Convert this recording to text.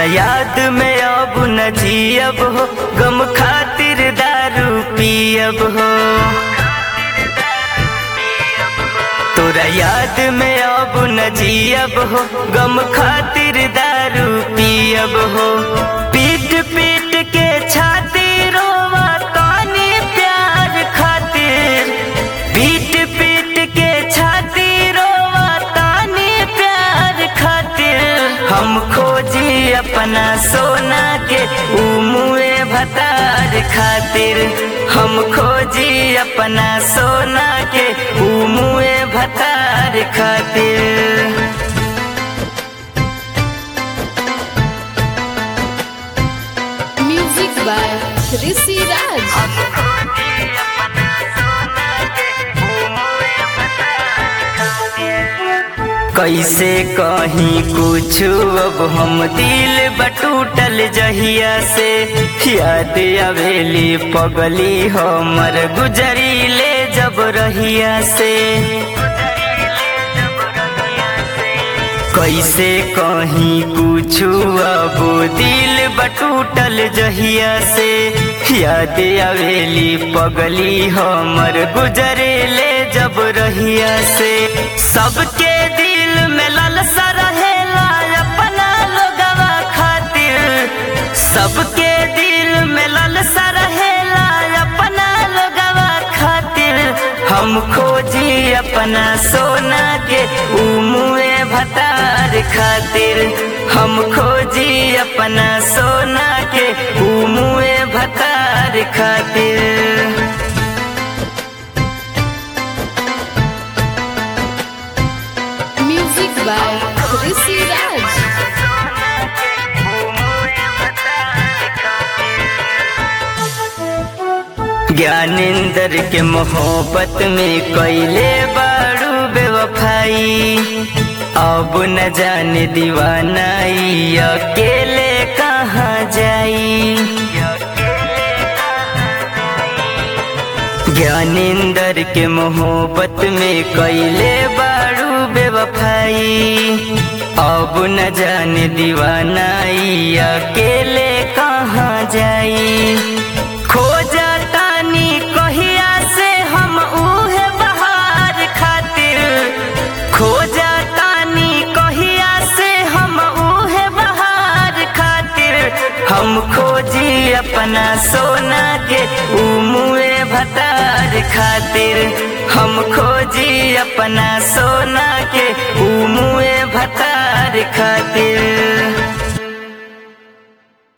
याद में अब न जियब हो गम खातिर दारू पियब हो तोरा याद में अब न जियब हो गम खातिर दारू पियब हो पीट पीट के छाती रोवा तानी प्यार खातिर पीट पीट के छाती रोवा तानी प्यार खातिर हम खोजी अपना सोना के उमुए भतार खातिर हम खोजी अपना सोना के उमुए भतार खातिर Music by Rishi Raj. कैसे कहीं कुछ अब हम दिल बटूटल जहिया से याद अवेली पगली हमर गुजरी ले जब रहिया से कैसे कहीं कुछ अब दिल बटूटल जहिया से याद अवेली पगली हमर गुजरे ले जब रहिया से सबके दिल में ललसा रहेला अपना लोगवा खातिर सबके दिल में ललसा रहेला अपना लोगवा खातिर हम खोजी अपना सोना के उमुए भतार खातिर हम खोजी अपना सोना के उमुए भतार खातिर Music by Rishi Raj. Gyanendra के मोहब्बत में कैले बारू बेवफाई अब न जाने दीवानाई अकेले कहाँ जाई ज्ञानेंद्र के मोहब्बत में कैले बारू बेवफाई अब न जाने दीवानाई अकेले कहाँ जाई खोजा तानी कहिया से हम उहे बहार खातिर खोजा तानी कहिया से हम उहे बहार खातिर हम खोजी अपना सोना के उमुए भतार खातिर हम खोजी अपना सोना के उमुए भतार खातिर